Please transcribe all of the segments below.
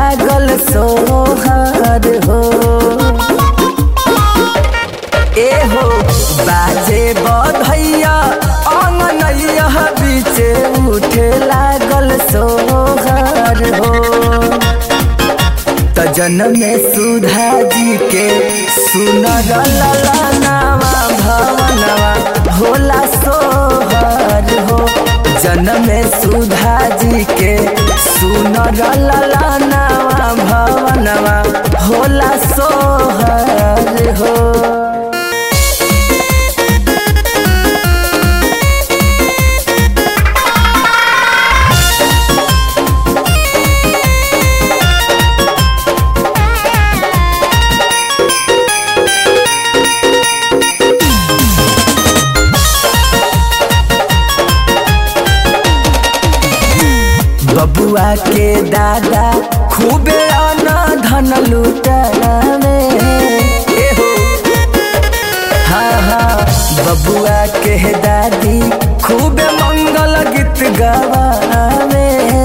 लागल सोहर हो ए हो बाजे बधैया अंगनैया बीचे उठे लागल सोहर हो त जन्म सुधा जी के सुनर ललनावा भवनवा भोला सोहर हो जन्म सुधा जी के सुनर ललनावा भवनवा भोला सोहर हो बबुआ के दादा खूबे अना धन लुटावे एहो हाँ हाँ बबुआ के दादी खूबे मंगल गीत गवावे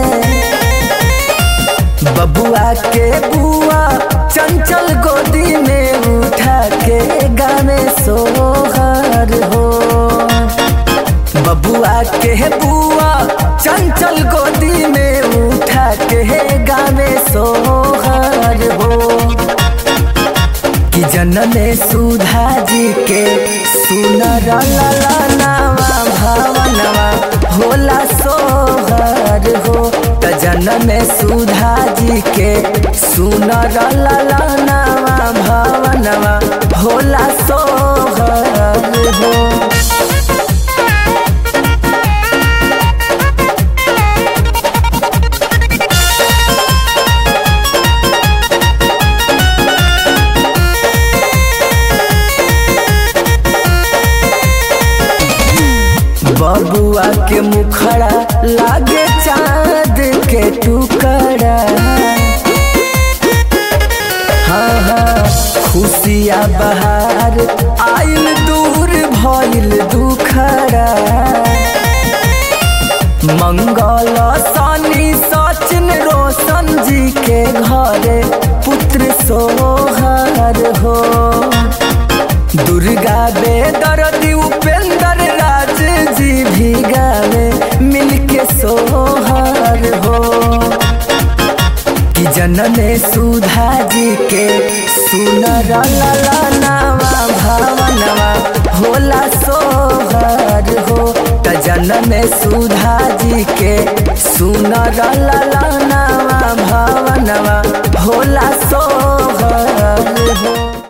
बबुआ के बुआ चंचल गोदी में उठा के गावे सोहर हो बबुआ के बुआ चंचल गोदी में उठा के गावे सोहर हो कि जनमे सुधा जी के सुनर ललनावा भवनवा भोला सोहर हो त जनमे सुधा जी के सुनर ललनावा भवनवा भोला सोहर हो बबुआ के मुखड़ा लागे चांद के टुकड़ा हाँ हाँ खुशिया बहार आइल दूर भइल दुखड़ा मंगल सनी सचिन रोशन जी के घरे पुत्र सोहर हो दुर्गा बेदर्दी उपेंद्र राज जी भी गावे मिलके सोहर हो कि जनमे सुधा जी के सुनर ललनावा भवनवा भोला सोहर हो त जनमे सुधा जी के सुनर ललनावा भवनवा भोला सोहर हो